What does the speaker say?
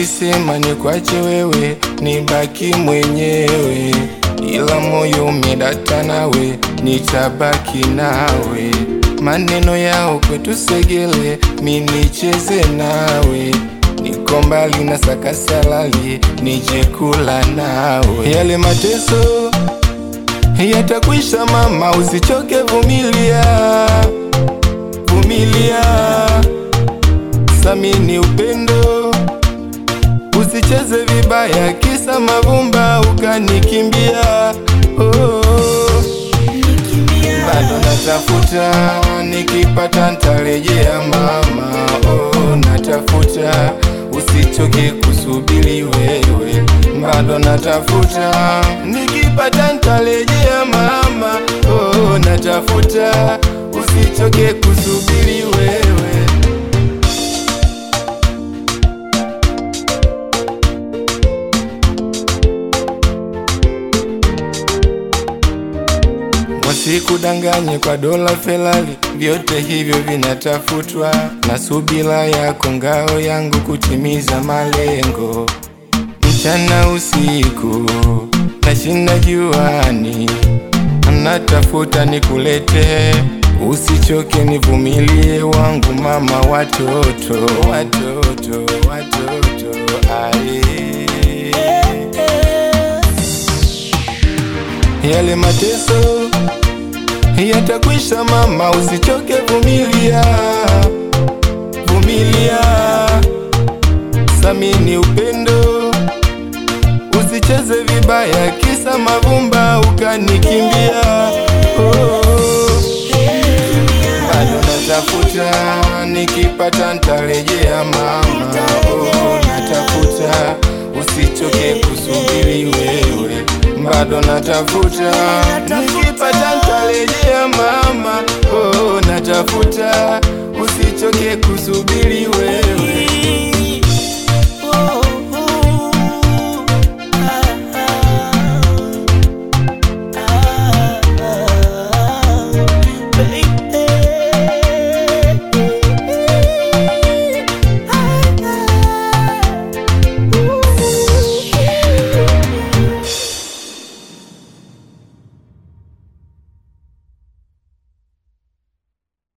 Nilisema nikwache wewe, nibaki mwenyewe, ila moyo umedata nawe, nitabaki nawe. Maneno yao kwetu segele, mi nicheze nawe, niko mbali na sakasalali, nije kula nawe. Yale mateso yatakwisha mama, usichoke, vumilia, vumilia, samini upendo, usicheze vibaya, kisa mavumba ukanikimbia. Oh, bado natafuta, nikipata ntarejea mama. Oh, natafuta, usichoke kusubiri wewe, bado natafuta, nikipata ntarejea mama. Oh, natafuta, usichoke kusubiri wewe. Wasikudanganye kwa dola Ferrari, vyote hivyo vinatafutwa na subira yako, ngao yangu kutimiza malengo. Mchana usiku nashinda juani, natafuta nikulete, usichoke, nivumilie wangu mama, watoto watoto watoto aye. Yale mateso yatakwisha mama, usichoke, vumilia, vumilia, samini upendo, usicheze vibaya, kisa mavumba ukanikimbia. Oh, bado natafuta, nikipata ntarejea mama. Oh, natafuta, usichoke kusubiri wewe, bado natafuta, nikipata ntarejea mama. Oh, natafuta, usichoke kusubiri wewe.